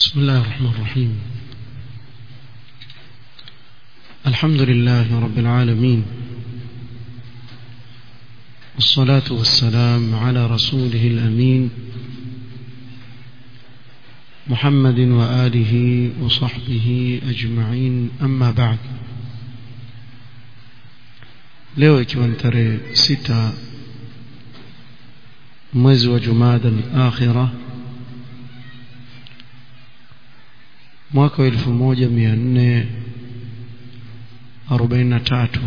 بسم الله الرحمن الرحيم الحمد لله رب العالمين والصلاة والسلام على رسوله الأمين محمد وآله وصحبه أجمعين أما بعد leo ikiwa ni tarehe sita mwezi wa jumada al-akhira mwaka wa elfu moja mia nne arobaini na tatu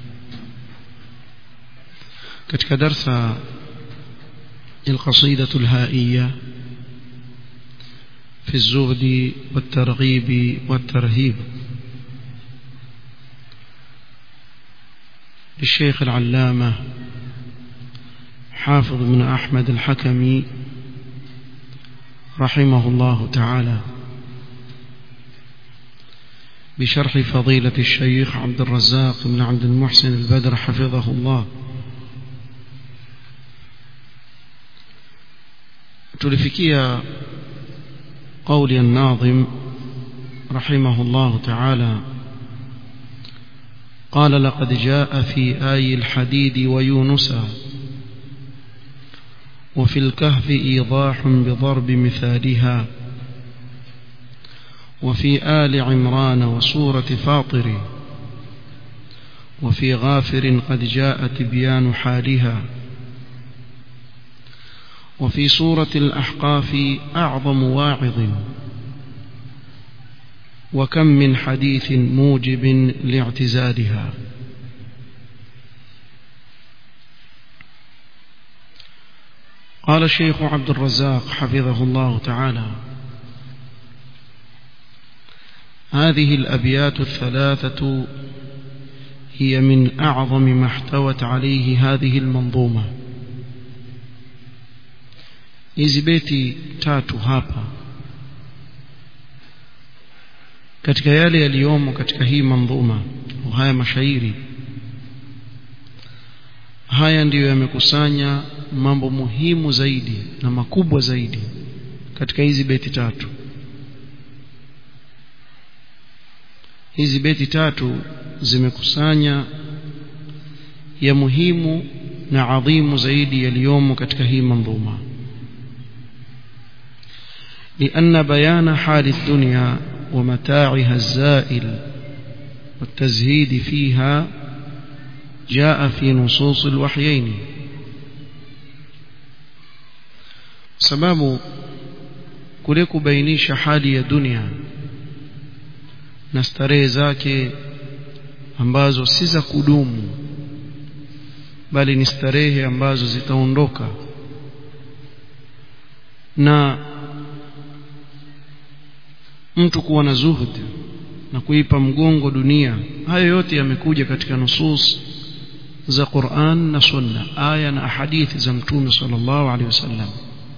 katika darsa القصيدة الهائية في الزهد والترغيب والترهيب للشيخ العلامة حافظ بن أحمد الحكمي رحمه الله تعالى بشرح فضيلة الشيخ عبد الرزاق بن عبد المحسن البدر حفظه الله تلفكيا قول الناظم رحمه الله تعالى قال لقد جاء في آي الحديد ويونسا وفي الكهف إيضاح بضرب مثالها وفي آل عمران وسورة فاطر وفي غافر قد جاء تبيان حالها وفي سورة الأحقاف أعظم واعظ وكم من حديث موجب لاعتزالها قال الشيخ عبد الرزاق حفظه الله تعالى هذه الأبيات الثلاثة هي من أعظم ما احتوت عليه هذه المنظومة hizi beti tatu hapa katika yale yaliyomo katika hii mandhuma haya mashairi haya ndiyo yamekusanya mambo muhimu zaidi na makubwa zaidi katika hizi beti tatu hizi beti tatu zimekusanya ya muhimu na adhimu zaidi yaliyomo katika hii mandhuma لأن بيان حال الدنيا ومتاعها الزائل والتزهيد فيها جاء في نصوص الوحيين سبب كلك بينيش حالي الدنيا na starehe zake ambazo si za kudumu bali ni starehe ambazo zitaondoka na mtu kuwa na zuhud na kuipa mgongo dunia hayo yote yamekuja katika nusus za Qur'an na Sunna aya na hadithi za Mtume sallallahu alaihi wasallam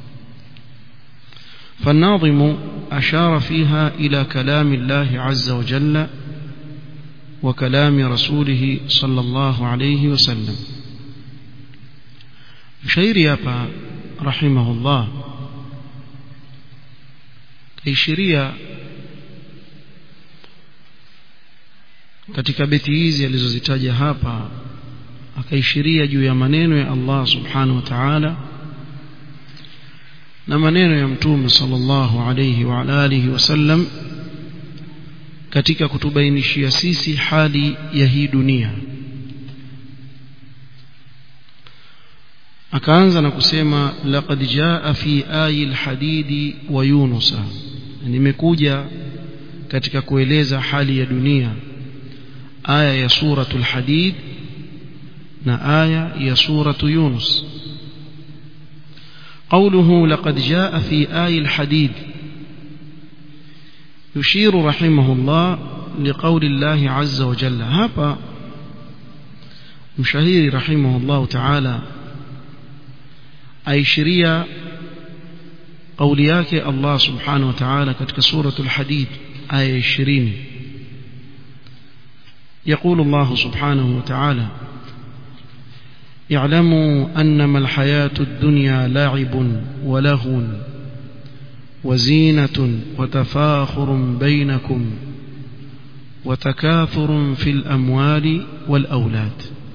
فالناظم أشار فيها إلى كلام الله عز وجل وكلام رسوله صلى الله عليه وسلم شير يابا رحمه الله كيشريا katika beti hizi alizozitaja hapa akaishiria juu ya maneno ya Allah subhanahu wa ta'ala na maneno ya mtume sallallahu alayhi wa alihi wasallam katika kutubainishia sisi hali ya hii dunia akaanza na kusema laqad jaa fi ayi alhadidi wa yunusa nimekuja katika kueleza hali ya dunia aya ya suratul hadid na aya ya suratu yunus قوله لقد جاء في آي الحديد يشير رحمه الله لقول الله عز وجل هابا مشاهير رحمه الله تعالى أي شريا قولياك الله سبحانه وتعالى كتك سورة الحديد آية الشرين يقول الله سبحانه وتعالى اعلموا أنما الحياة الدنيا لعب ولهو وزينة وتفاخر بينكم وتكاثر في الأموال والأولاد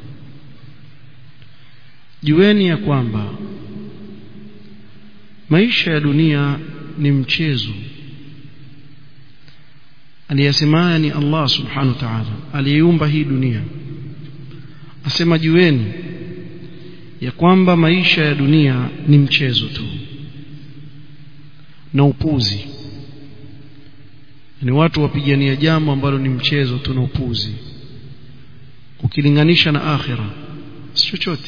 jueni ya kwamba maisha ya dunia ni mchezo aliyesemaya ni Allah subhanahu wa ta'ala aliyeumba hii dunia asema jueni ya kwamba maisha ya dunia ni mchezo tu na upuzi ni watu wapigania jambo ambalo ni mchezo tu na upuzi ukilinganisha na akhira si chochote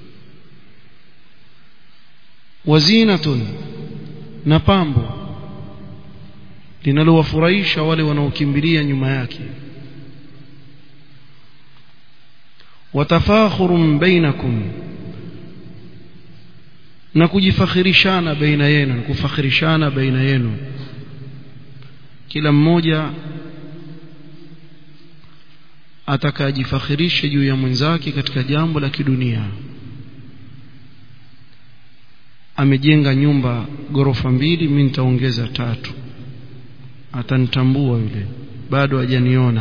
wazinatun na pambo linalowafurahisha wale wanaokimbilia nyuma yake watafakhurun bainakum na kujifakhirishana baina yenu kufakhirishana baina yenu kila mmoja atakajifakhirishe juu ya mwenzake katika jambo la kidunia amejenga nyumba gorofa mbili mimi nitaongeza tatu atanitambua yule bado hajaniona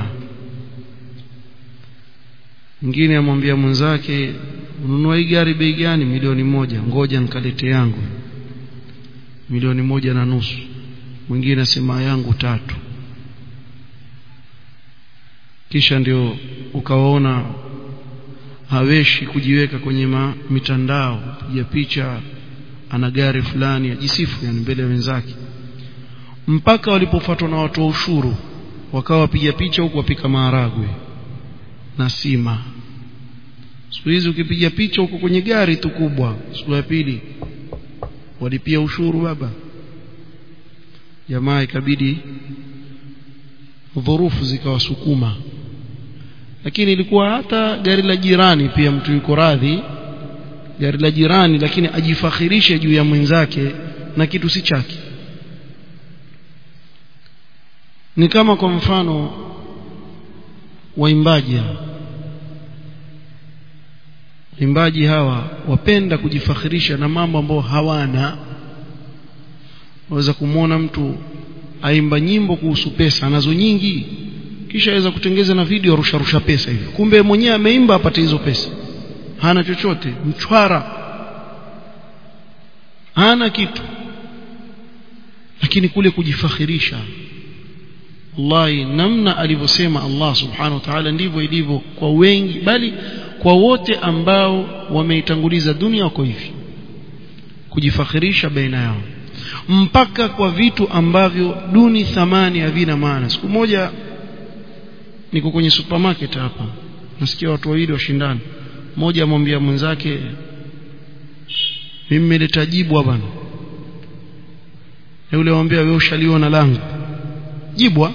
mwingine amwambia mwenzake ununua hii gari bei gani milioni moja ngoja nikalete yangu milioni moja na nusu mwingine asema yangu tatu kisha ndio ukawaona haweshi kujiweka kwenye ma, mitandao ya picha ana gari fulani ajisifu yani mbele ya wenzake mpaka walipofuatwa na watu wa ushuru wakawa wapiga picha huku wapika maharagwe na sima siku hizi ukipiga picha huko kwenye gari tu kubwa siku ya pili walipia ushuru baba jamaa ikabidi dhurufu zikawasukuma lakini ilikuwa hata gari la jirani pia mtu yuko radhi gari la jirani lakini ajifakhirishe juu ya mwenzake na kitu si chake ni kama kwa mfano waimbaji waimbaji hawa wapenda kujifakhirisha na mambo ambayo hawana waweza kumwona mtu aimba nyimbo kuhusu pesa anazo nyingi kisha aweza kutengeza na video rusha rusha pesa hivi kumbe mwenyewe ameimba apate hizo pesa hana chochote mchwara hana kitu lakini kule kujifakhirisha wallahi namna alivyosema Allah subhanahu wa ta'ala ndivyo ilivyo kwa wengi bali kwa wote ambao wameitanguliza dunia wako hivi kujifakhirisha baina yao mpaka kwa vitu ambavyo duni thamani havina maana siku moja niko kwenye supermarket hapa nasikia watu wawili washindana mmoja amwambia mwenzake mimi nimeleta jibwa bwana yule amwambia wewe ushaliona langu jibwa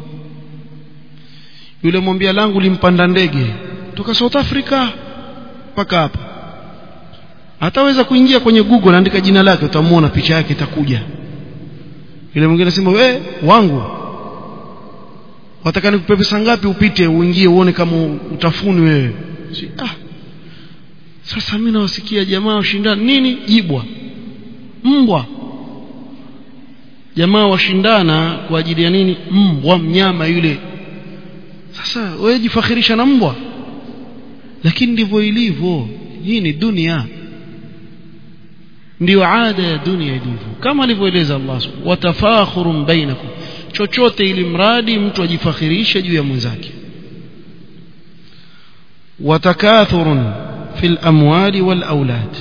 yule mwambia langu limpanda ndege toka South Africa mpaka hapa hataweza kuingia kwenye Google andika jina lake utamuona picha yake itakuja yule mwingine anasema we wangu wataka nikupe pesa ngapi upite uingie uone kama utafuni wewe si, ah sasa mimi nawasikia jamaa washindana nini jibwa mbwa jamaa washindana kwa ajili ya nini mbwa mnyama yule sasa wewe jifakhirisha na mbwa lakini ndivyo ilivyo hii ni dunia ndio ada ya dunia ilivyo kama alivyoeleza Allah watafakhurun bainakum chochote ili mradi mtu ajifakhirishe juu ya mwenzake watakathurun fil amwali wal aulad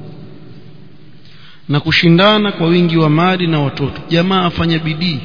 na kushindana kwa wingi wa mali na watoto jamaa afanya bidii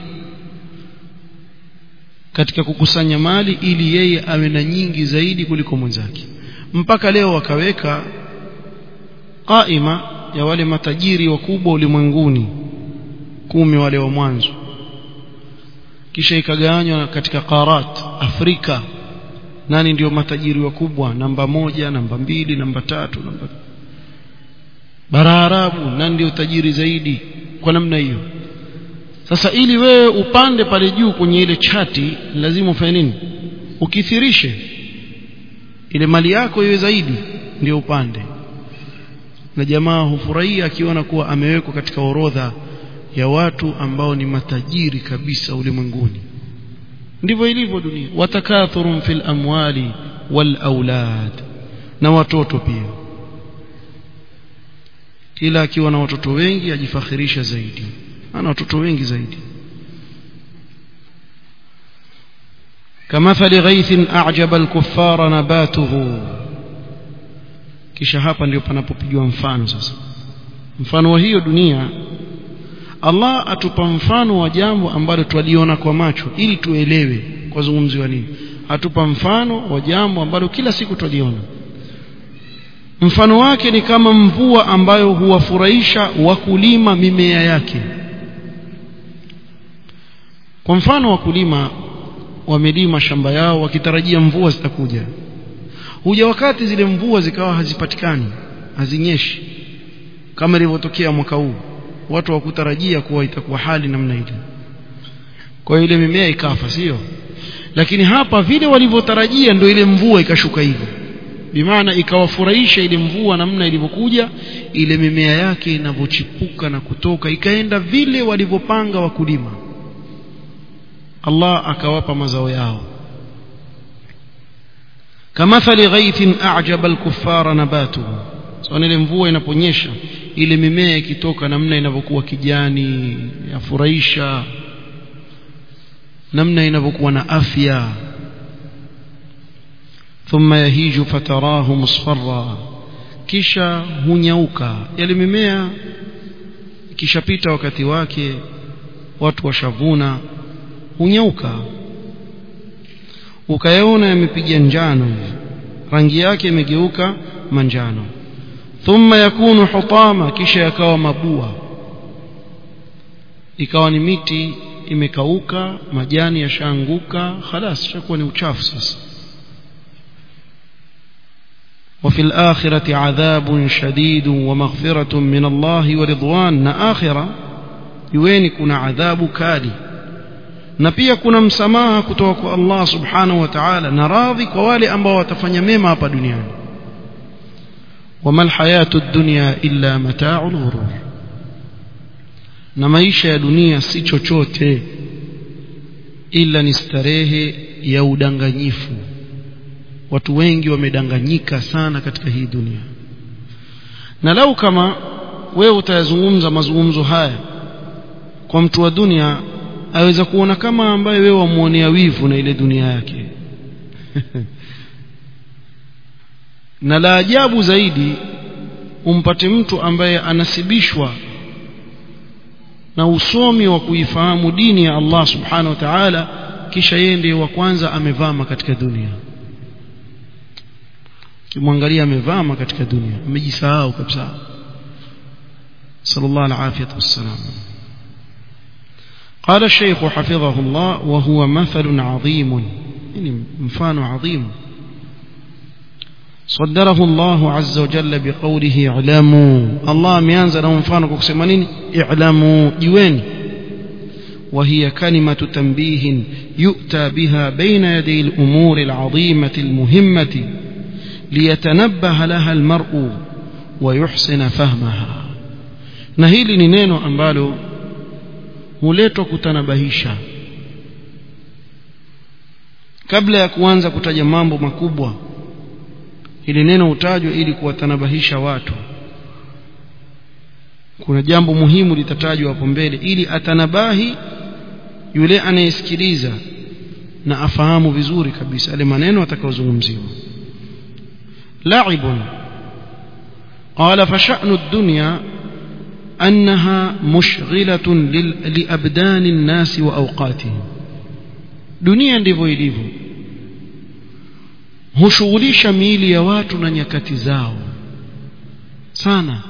katika kukusanya mali ili yeye awe na nyingi zaidi kuliko mwenzake mpaka leo wakaweka qaima ya wale matajiri wakubwa ulimwenguni kumi wale wa mwanzo kisha ikagawanywa katika qarat Afrika nani ndio matajiri wakubwa namba moja namba mbili namba tatu namba bara Arabu nani ndio tajiri zaidi kwa namna hiyo sasa ili wewe upande pale juu kwenye ile chati lazima ufanye nini ukithirishe ile mali yako iwe zaidi ndio upande na jamaa hufurahia akiona kuwa amewekwa katika orodha ya watu ambao ni matajiri kabisa ulimwenguni ndivyo ilivyo dunia watakathurun fil amwali wal aulad na watoto pia kila akiwa na watoto wengi ajifakhirisha zaidi ana watoto wengi zaidi كمثل غيث أعجب الكفار نباته kisha hapa ndio panapopigwa mfano sasa mfano wa hiyo dunia Allah atupa mfano wa jambo ambalo twaliona kwa macho ili tuelewe kwa zungumziwa nini atupa mfano wa jambo ambalo kila siku twaliona mfano wake ni kama mvua ambayo huwafurahisha wakulima mimea yake kwa mfano wakulima wamelima shamba yao wakitarajia mvua zitakuja huja wakati zile mvua zikawa hazipatikani hazinyeshi kama ilivyotokea mwaka huu watu wakutarajia kuwa itakuwa hali namna ile kwa ile mimea ikafa sio lakini hapa vile walivyotarajia ndio ile mvua ikashuka hivyo bimaana ikawafurahisha ile mvua namna ilivyokuja ile mimea yake inavyochipuka na kutoka ikaenda vile walivyopanga wakulima Allah akawapa mazao yao kamathali ghaithin a'jaba al-kuffara nabatuhu so ile mvua inaponyesha ile mimea ikitoka namna inavyokuwa kijani yafurahisha namna inavyokuwa na afya thumma yahiju fatarahu musfarra kisha hunyauka yale mimea ikishapita wakati wake watu washavuna hunyauka ukayaona yamepiga njano rangi yake imegeuka manjano thumma yakunu hutama kisha yakawa mabua ikawa ni miti imekauka majani yashaanguka khalas shakuwa ni uchafu sasa وفي الآخرة عذاب شديد ومغفرة من الله ورضوان نا آخرة يوين كنا عذاب كالي na pia kuna msamaha kutoka kwa Allah subhanahu wa ta'ala na radhi kwa wale ambao watafanya mema hapa duniani wama alhayatu dunya illa mata'ul ghurur na maisha ya dunia si chochote ila ni starehe ya udanganyifu watu wengi wamedanganyika sana katika hii dunia na lau kama wewe utayazungumza mazungumzo haya kwa mtu wa dunia aweza kuona kama ambaye wewe wamuonea wivu na ile dunia yake na la ajabu zaidi umpate mtu ambaye anasibishwa na usomi wa kuifahamu dini ya Allah subhanahu wa ta'ala kisha yeye ndiye wa kwanza amevama katika dunia kimwangalia amevama katika dunia amejisahau kabisa sallallahu alaihi wasallam قال الشيخ حفظه الله وهو مثل عظيم يعني مفان عظيم صدره الله عز وجل بقوله اعلموا الله ميانزل مفانك كسمانين اعلموا جوين وهي كلمة تنبيه يؤتى بها بين يدي الأمور العظيمة المهمة ليتنبه لها المرء ويحسن فهمها نهيل نينو أمبالو huletwa kutanabahisha kabla ya kuanza kutaja mambo makubwa ili neno hutajwa ili kuwatanabahisha watu kuna jambo muhimu litatajwa hapo mbele ili atanabahi yule anayesikiliza na afahamu vizuri kabisa yale maneno atakayozungumziwa la'ibun qala fa sha'nu ad-dunya أنها مشغلة لأبدان الناس وأوقاتهم dunia ndivyo ilivyo hushughulisha miili ya watu na nyakati zao sana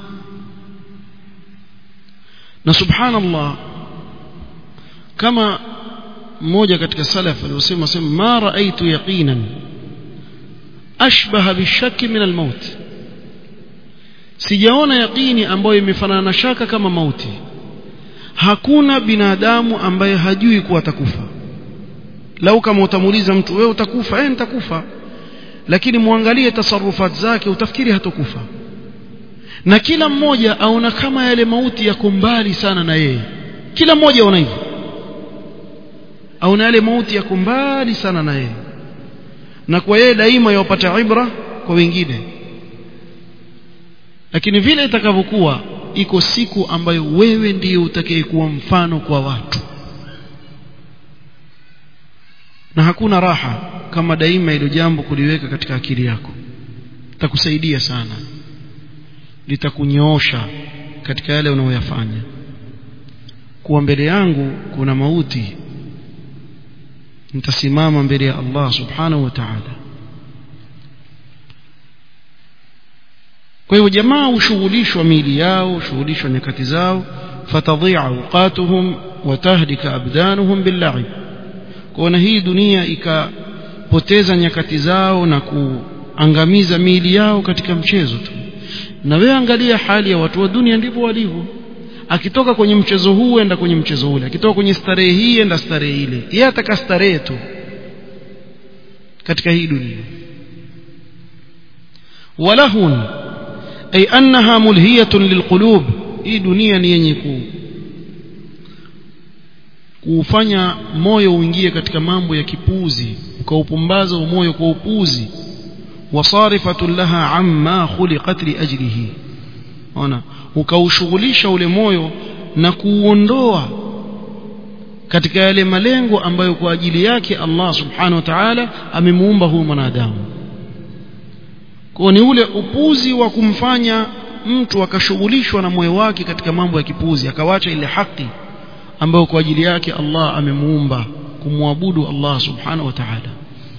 na subhanallah kama mmoja katika salaf aliyosema sema ma raaitu yaqinan ashbaha bishaki min almaut sijaona yaqini ambayo imefanana na shaka kama mauti hakuna binadamu ambaye hajui kuwa atakufa lau kama utamuuliza mtu wewe utakufa eh nitakufa lakini muangalie tasarufat zake utafikiri hatokufa na kila mmoja aona kama yale mauti yako mbali sana na yeye kila mmoja aona hivyo au na yale mauti yako mbali sana na yeye na kwa yeye daima yawapata ibra kwa wengine lakini vile itakavyokuwa iko siku ambayo wewe ndiye utakayekuwa mfano kwa watu na hakuna raha kama daima ilo jambo kuliweka katika akili yako litakusaidia sana litakunyoosha katika yale unayoyafanya kuwa mbele yangu kuna mauti nitasimama mbele ya Allah subhanahu wa ta'ala kwa hivyo jamaa hushughulishwa miili yao hushughulishwa nyakati zao fatadhi'a awqatuhum wa tahdika abdanuhum billahi kwa hii dunia ikapoteza nyakati zao na kuangamiza miili yao katika mchezo tu na wewe angalia hali ya watu wa dunia ndivyo walivyo akitoka kwenye mchezo huu enda kwenye mchezo ule akitoka kwenye starehe hii enda starehe ile yeye ataka starehe tu katika hii dunia walahun ay annaha mulhiyatun lilqulub hii dunia ni yenye ku kuufanya moyo uingie katika mambo ya kipuzi ukaupumbaza moyo kwa upuzi wasarifatun laha amma khuliqat li ajlihi ona ukaushughulisha ule moyo na kuuondoa katika yale malengo ambayo kwa ajili yake Allah subhanahu wa ta'ala amemuumba huyu mwanadamu kwa ni ule upuzi wa kumfanya mtu akashughulishwa na moyo wake katika mambo ya kipuzi akawacha ile haki ambayo kwa ajili yake Allah amemuumba kumwabudu Allah subhanahu wa ta'ala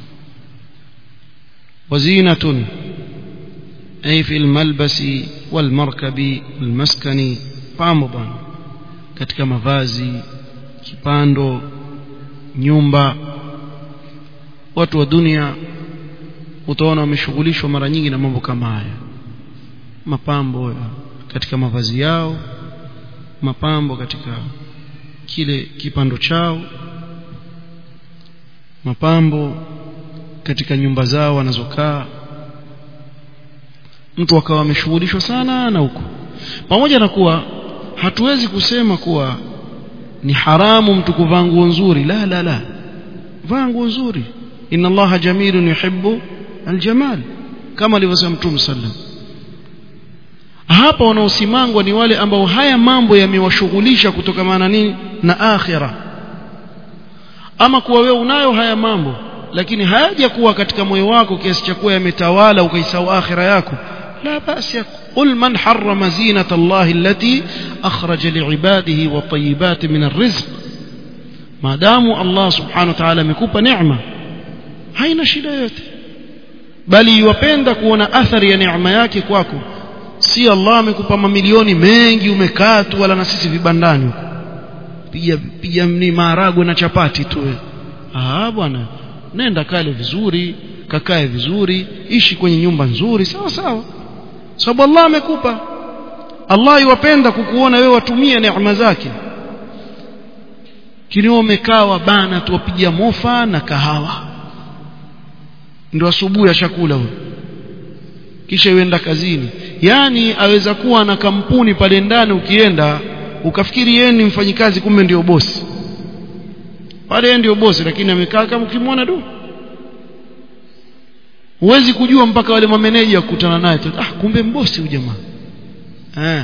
wazinatun ay fi almalbasi walmarkabi walmaskani pambo bwana katika mavazi kipando nyumba watu wa dunia utaona wameshughulishwa mara nyingi na mambo kama haya mapambo katika mavazi yao mapambo katika kile kipando chao mapambo katika nyumba zao wanazokaa mtu akawa ameshughulishwa sana na huko pamoja na kuwa hatuwezi kusema kuwa ni haramu mtu kuvaa nguo nzuri la la la vaa nguo nzuri inna allaha jamilun yuhibbu aljamal kama alivyosema mtume sallam hapa wanaosimangwa ni wale ambao haya mambo yamewashughulisha kutokamana nini na akhira ama kuwa wewe unayo haya mambo lakini hayaja kuwa katika moyo wako kiasi cha kuwa yametawala ukaisahau akhira yako لا بأس قل من حرم زينة الله التي أخرج لعباده والطيبات من الرزق ما دام الله سبحانه وتعالى مكوبة نعمة haina shida yote bali iwapenda kuona athari ya neema yake kwako si Allah amekupa mamilioni mengi umekaa tu wala na sisi vibandani huko piga piga ni maharagwe na chapati tu ah bwana nenda kale vizuri kakae vizuri ishi kwenye nyumba nzuri sawa sawa sababu Allah amekupa Allah iwapenda kukuona wewe watumie neema zake kinio umekaa wabana tu wapiga mofa na kahawa ndio asubuhi ya chakula huyo kisha uenda kazini yani aweza kuwa na kampuni pale ndani ukienda ukafikiri yeye ni mfanyikazi kumbe ndio bosi pale yeye ndio bosi lakini amekaa kama ukimwona tu huwezi kujua mpaka wale mameneja kukutana naye ah kumbe mbosi huyu jamaa eh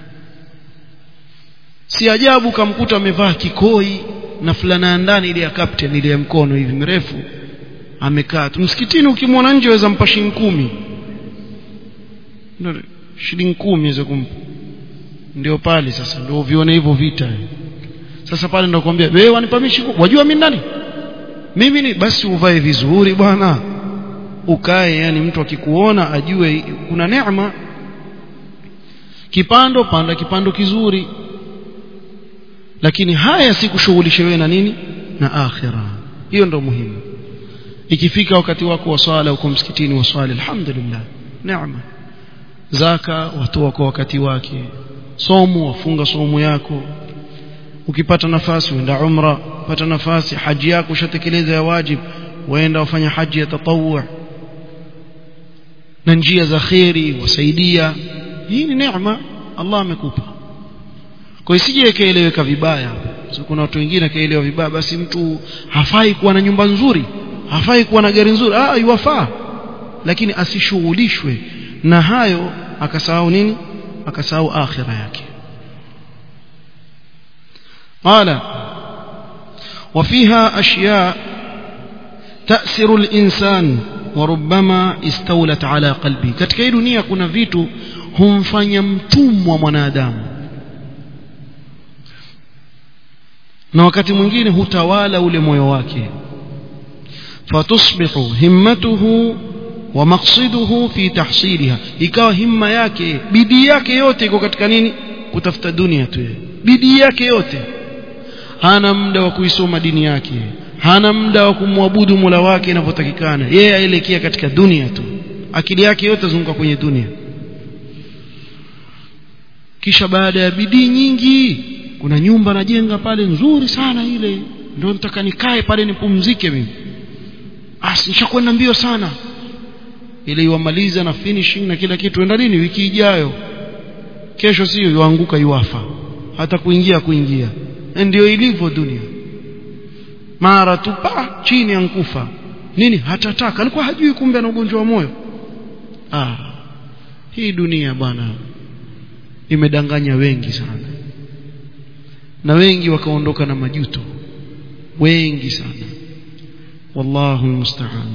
si ajabu kamkuta amevaa kikoi na fulana ya ndani ile ya captain ile ya mkono hivi mrefu amekaa tu msikitini ukimwona nje waweza mpa shilingi kumi shilingi kumi waweza kumpa ndio pale sasa ndio vione hivyo vita sasa pale ndio kwambia wewe wanipa mimi wajua mimi nani mimi ni basi uvae vizuri bwana ukae yani mtu akikuona ajue kuna neema kipando panda kipando kizuri lakini haya si kushughulisha wewe na nini na akhira hiyo ndio muhimu ikifika wakati wako wa swala uko msikitini wa swali alhamdulillah neema zaka watoa kwa wakati wake somo wafunga somo yako ukipata nafasi uenda umra pata nafasi haji yako ushatekeleza ya wajib waenda wafanya haji ya tatawwu na njia za khairi wasaidia hii ni neema Allah amekupa kwa isije ikaeleweka vibaya so kuna watu wengine kaelewa vibaya basi mtu hafai kuwa na nyumba nzuri hafai kuwa na gari nzuri ah yuwafaa lakini asishughulishwe na hayo akasahau nini akasahau akhira yake قال وفيها أشياء تأسر الإنسان وربما استولت على قلبه katika hii dunia kuna vitu humfanya mtumwa mwanadamu na wakati mwingine hutawala ule moyo wake fatusbihu himmatuhu wa maqsiduhu fi tahsiliha ikawa himma yake bidii yake yote iko katika nini kutafuta dunia tu bidii yake yote hana muda wa kuisoma dini yake hana muda wa kumwabudu Mola wake inavyotakikana yeye aelekea katika dunia tu akili yake yote zunguka kwenye dunia kisha baada ya bidii nyingi kuna nyumba najenga pale nzuri sana ile ndio nataka nikae pale nipumzike mimi asi nishakwenda mbio sana ile iwamaliza na finishing na kila kitu enda nini wiki ijayo kesho sio yuanguka yuafa hata kuingia kuingia ndio ilivyo dunia mara tu pa chini ankufa nini hatataka alikuwa hajui kumbe ana ugonjwa wa moyo ah hii dunia bwana imedanganya wengi sana na wengi wakaondoka na majuto wengi sana wallahu musta'an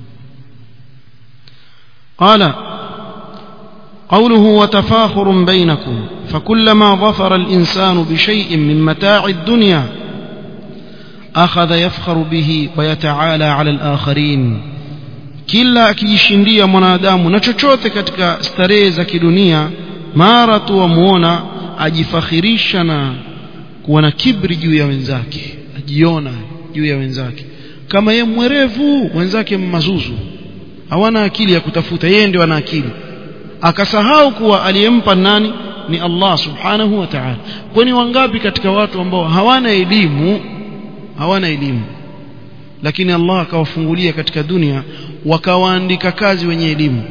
qala قوله وتفاخر بينكم فكلما ظفر الإنسان بشيء من متاع الدنيا أخذ يفخر به ويتعالى على الآخرين kila akijishindia mwanadamu na chochote katika starehe za kidunia mara tu wamuona ajifakhirisha na kuwa na kibri juu ya wenzake ajiona juu ya wenzake kama ye mwerevu wenzake mazuzu hawana akili ya kutafuta yeye ndio ana akili akasahau kuwa aliyempa nani ni Allah subhanahu wa ta'ala kwani wangapi katika watu ambao hawana elimu hawana elimu lakini Allah akawafungulia katika dunia wakawaandika kazi wenye elimu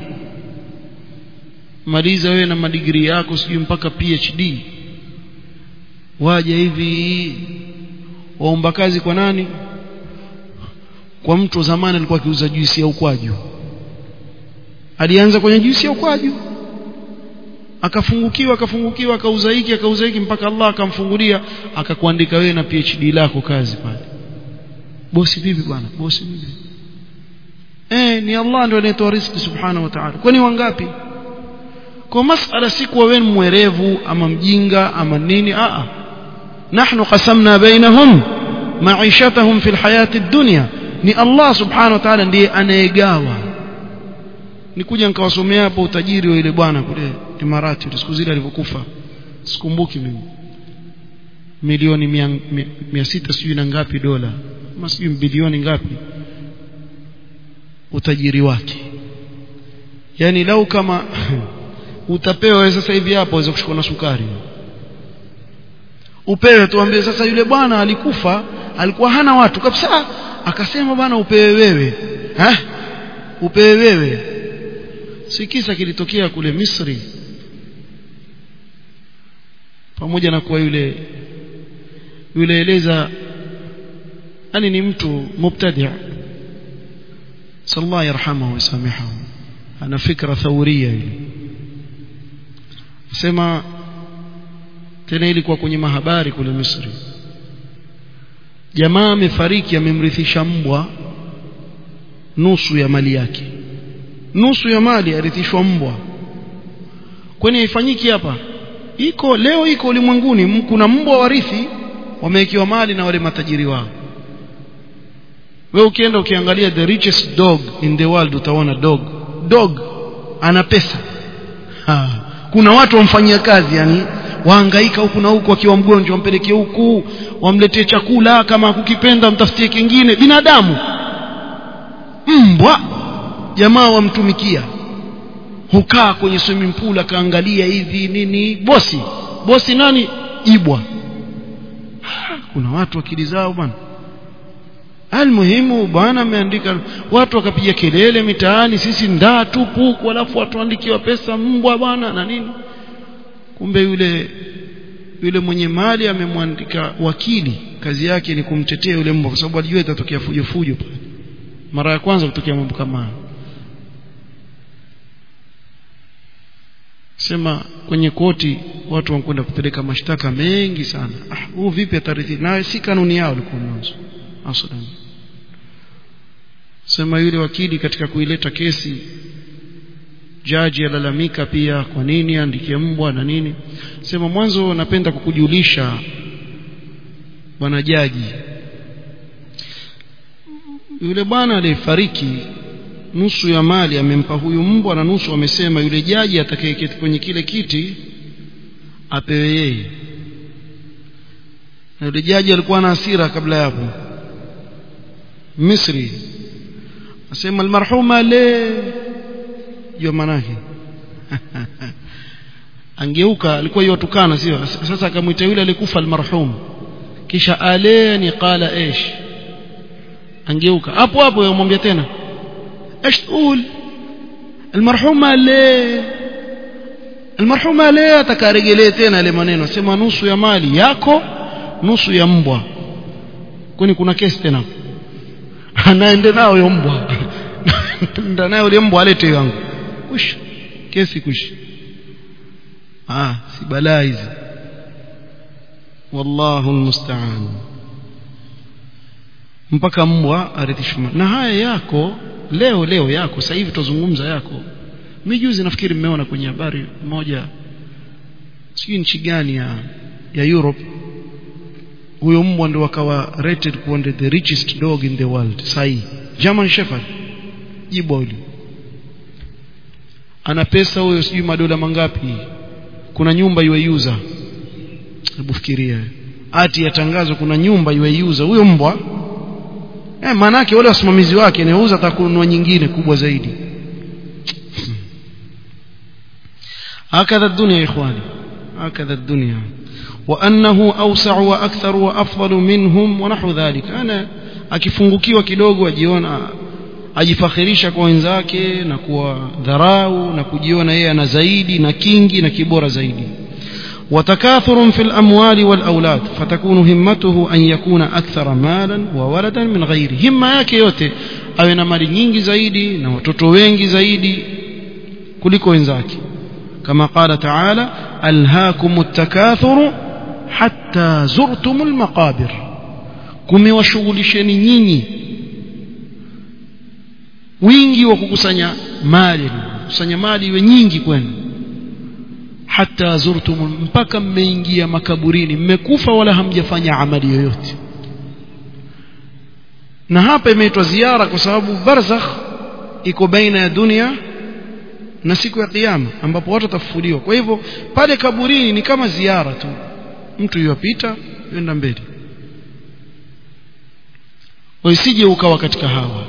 maliza wewe na madigiri yako sijui mpaka PhD waje hivi waomba kazi kwa nani kwa mtu wa zamani alikuwa akiuza juisi ya ukwaju alianza kwenye juisi ya ukwaju akafungukiwa akafungukiwa akauza hiki akauza hiki mpaka Allah akamfungulia akakuandika wewe na PhD lako kazi pale bosi vipi bwana bosi vipi eh ni Allah ndio anayetoa riziki subhanahu wa ta'ala kwani wangapi kwa masala si kuwa wewe mwerevu ama mjinga ama nini a a nahnu qasamna bainahum maishatahum fil hayati dunya ni Allah subhanahu wa ta'ala ndiye anayegawa nikuja nikawasomea hapo utajiri wa ile bwana kule Imarati siku zile alivyokufa sikumbuki mimi milioni mia, mia, mia sita sijui na ngapi dola ama sijui bilioni ngapi utajiri wake yani lau kama utapewa sasa hivi hapo waweza kushukua na sukari upewe tuambie sasa yule bwana alikufa alikuwa hana watu kabisa akasema bwana upewe wewe ha upewe wewe si kisa kilitokea kule Misri pamoja na kuwa yule yule eleza yani ni mtu mubtadi' sallallahu yarhamahu wasamihahu ana fikra thawriya ile sema tena ilikuwa kwenye mahabari kule Misri jamaa amefariki amemrithisha mbwa nusu ya mali yake nusu ya mali arithishwa mbwa kwani haifanyiki hapa iko leo iko ulimwenguni kuna mbwa warithi wamewekewa mali na wale matajiri wao wewe ukienda ukiangalia the richest dog in the world utaona dog dog ana pesa ha. kuna watu wamfanyia kazi yani wahangaika huku na huku akiwa mgonjwa wampelekee huku wamletee chakula kama kukipenda mtafutie kingine binadamu mbwa jamaa wamtumikia hukaa kwenye swimming pool akaangalia hivi nini bosi bosi nani ibwa kuna watu akili zao bwana almuhimu bwana ameandika watu wakapiga kelele mitaani sisi ndaa tupu alafu watu waandikiwa pesa mbwa bwana na nini kumbe yule yule mwenye mali amemwandika wakili kazi yake ni kumtetea yule mbwa kwa sababu alijua itatokea fujo fujo pale mara ya kwanza kutokea mambo kama hayo sema kwenye koti watu wanakwenda kupeleka mashtaka mengi sana ah huu vipi atarithi na si kanuni yao ilikuwa mwanzo aslan sema yule wakili katika kuileta kesi jaji alalamika pia kwa nini andike mbwa na nini sema mwanzo napenda kukujulisha bwana jaji yule bwana aliyefariki nusu ya mali amempa huyu mbwa na nusu amesema yule jaji atakayeketi kwenye kile kiti apewe yeye na yule jaji alikuwa na hasira kabla ya hapo Misri asema almarhuma le hiyo manake angeuka alikuwa yotukana sio sasa akamwita yule alikufa almarhum kisha aleni qala ايش angeuka hapo hapo yamwambia tena ايش تقول المرحومه ليه المرحومه ليه atakaregelee tena ile maneno sema nusu ya mali yako nusu ya mbwa kwani kuna kesi tena anaende nao yo mbwa ndio nayo ile mbwa alete yangu kush kesi kush ah si balaa hizi wallahu almusta'an mpaka mbwa arithishwe na haya yako leo leo yako sasa hivi tuzungumza yako mimi juzi nafikiri mmeona kwenye habari moja sijui nchi gani ya ya Europe huyo mbwa ndio akawa rated kuwa the richest dog in the world sahi German Shepherd jibwa yule ana pesa huyo sijui madola mangapi kuna nyumba iweuza hebu fikiria ati yatangazwa kuna nyumba iweuza huyo mbwa eh manake wale wasimamizi wake niuza atakununua nyingine kubwa zaidi هكذا الدنيا يا إخواني هكذا الدنيا وأنه أوسع وأكثر وأفضل منهم ونحو ذلك أنا akifungukiwa kidogo ajiona ajifakhirisha kwa wenzake na kuwa dharau na kujiona yeye ana zaidi na kingi na kibora zaidi وتكاثر في الأموال والأولاد فتكون همته أن يكون أكثر مالا وولدا من غيره همة yake yote awe na mali nyingi zaidi na watoto wengi zaidi kuliko wenzake كما قال تعالى ألهاكم التكاثر حتى زرتم المقابر kumewashughulisheni nyinyi wingi wa kukusanya mali kukusanya mali iwe nyingi kwenu hata zurtum mpaka mmeingia makaburini mmekufa wala hamjafanya amali yoyote na hapa imeitwa ziara kwa sababu barzakh iko baina ya dunia na siku ya kiyama ambapo watu watafufuliwa kwa hivyo pale kaburini ni kama ziara tu mtu yupita yenda mbele usije ukawa katika hawa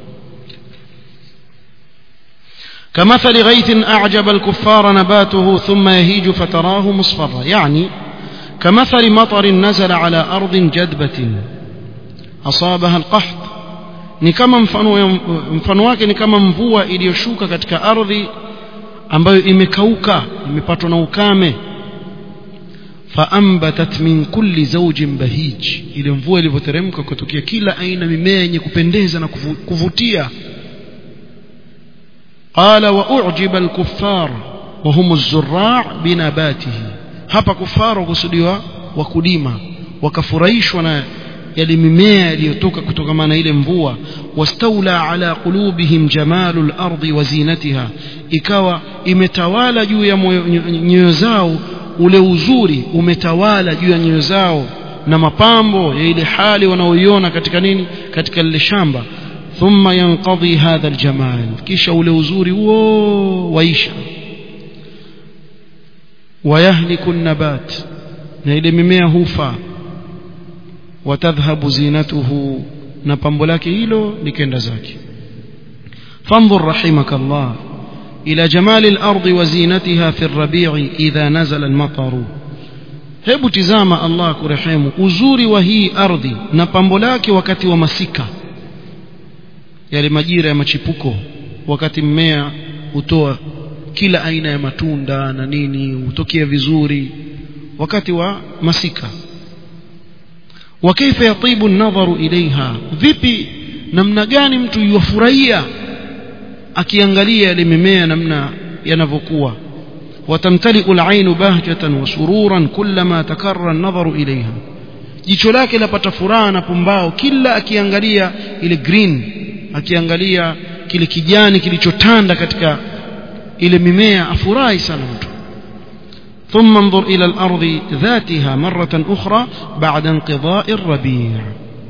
كمثل غيث أعجب الكفار نباته ثم يهيج فتراه مصفرا يعني كمثل مطر نزل على أرض جدبة أصابها القحط ni kama mfano mfano wake ni kama mvua iliyoshuka katika ardhi ambayo imekauka imepatwa na ukame faambatat min kulli zawjin bahij ile mvua ilivyoteremka kutokea kila aina mimea yenye kupendeza na kuvutia qala wa u'jiba al-kuffar wa hum az-zurra' binabatihi hapa kufaru kusudiwa wakulima wakafurahishwa na yale mimea yaliyotoka kutokana na ile mvua wastaula ala qulubihim jamalul ardi wa zinatiha ikawa imetawala juu ya nyoyo zao ule uzuri umetawala juu ya nyoyo zao na mapambo ya ile hali wanaoiona katika nini katika lile shamba thumma yanqadhi hadha aljamal kisha ule uzuri huo waisha wayahliku nabat na ile mimea hufa watadhhabu zinatuhu na pambo lake hilo likenda zake fanzur rahimakallah ila jamali al-ardi wa zinatiha fi ar-rabi'i idha nazala al-matar hebu tizama Allah kurehemu uzuri wa hii ardhi na pambo lake wakati wa masika yale majira ya machipuko wakati mmea hutoa kila aina ya matunda na nini hutokea vizuri wakati wa masika وكيف يطيب النظر إليها vipi namna gani mtu yufurahia akiangalia yale mimea namna yanavyokuwa watamtaliu alainu bahjatan wa sururan kullama takarra an-nadharu ilayha jicho lake lapata furaha na pumbao kila akiangalia ile green akiangalia kile kijani kilichotanda katika ile mimea afurahi sana mtu ثم انظر إلى الأرض ذاتها مرة أخرى بعد انقضاء الربيع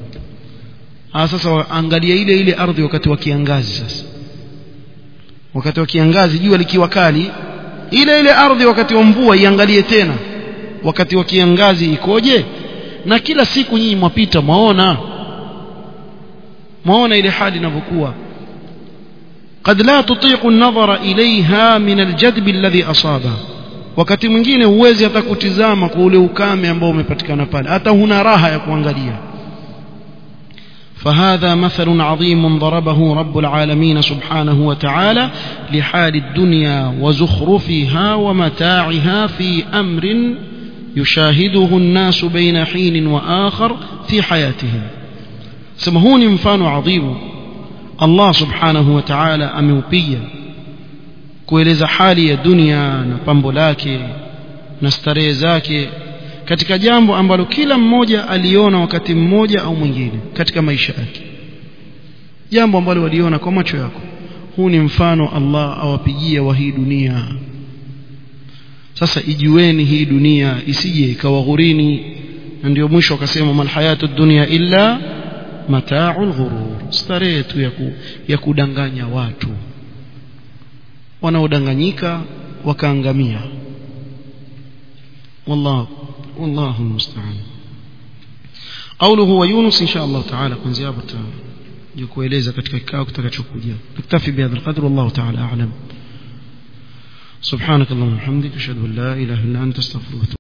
sasa angalia ile ile ardhi wakati wa kiangazi sasa wakati wa kiangazi jua likiwa kali ile ile ardhi wakati wa mvua iangalie tena wakati wa kiangazi ikoje na kila siku nyinyi mwapita mwaona mwaona ile hali inavyokuwa قد لا تطيق النظر إليها من الجدب الذي أصابه wakati mwingine huwezi hata kutizama kwa ule ukame ambao umepatikana pale hata huna raha ya kuangalia فهذا مثل عظيم ضربه رب العالمين سبحانه وتعالى لحال الدنيا وزخرفها ومتاعها في أمر يشاهده الناس بين حين وآخر في حياتهم سمهوني مفان عظيم الله سبحانه وتعالى أموبيا kueleza hali ya dunia na pambo lake na starehe zake katika jambo ambalo kila mmoja aliona wakati mmoja au mwingine katika maisha yake jambo ambalo waliona kwa macho yako huu ni mfano Allah awapigia wa hii dunia sasa ijueni hii dunia isije ikawaghurini na ndio mwisho akasema mal hayatu dunya illa mata'ul ghurur starehe tu ya, ku, ya kudanganya watu wanaodanganyika wakaangamia والله والله المستعان قوله هو يونس ان شاء الله تعالى kuanzia hapo kueleza katika kikao kitakachokuja tuktafi bihadha alqadr والله تعالى اعلم سبحانك اللهم وبحمدك اشهد ان لا اله الا انت استغفرك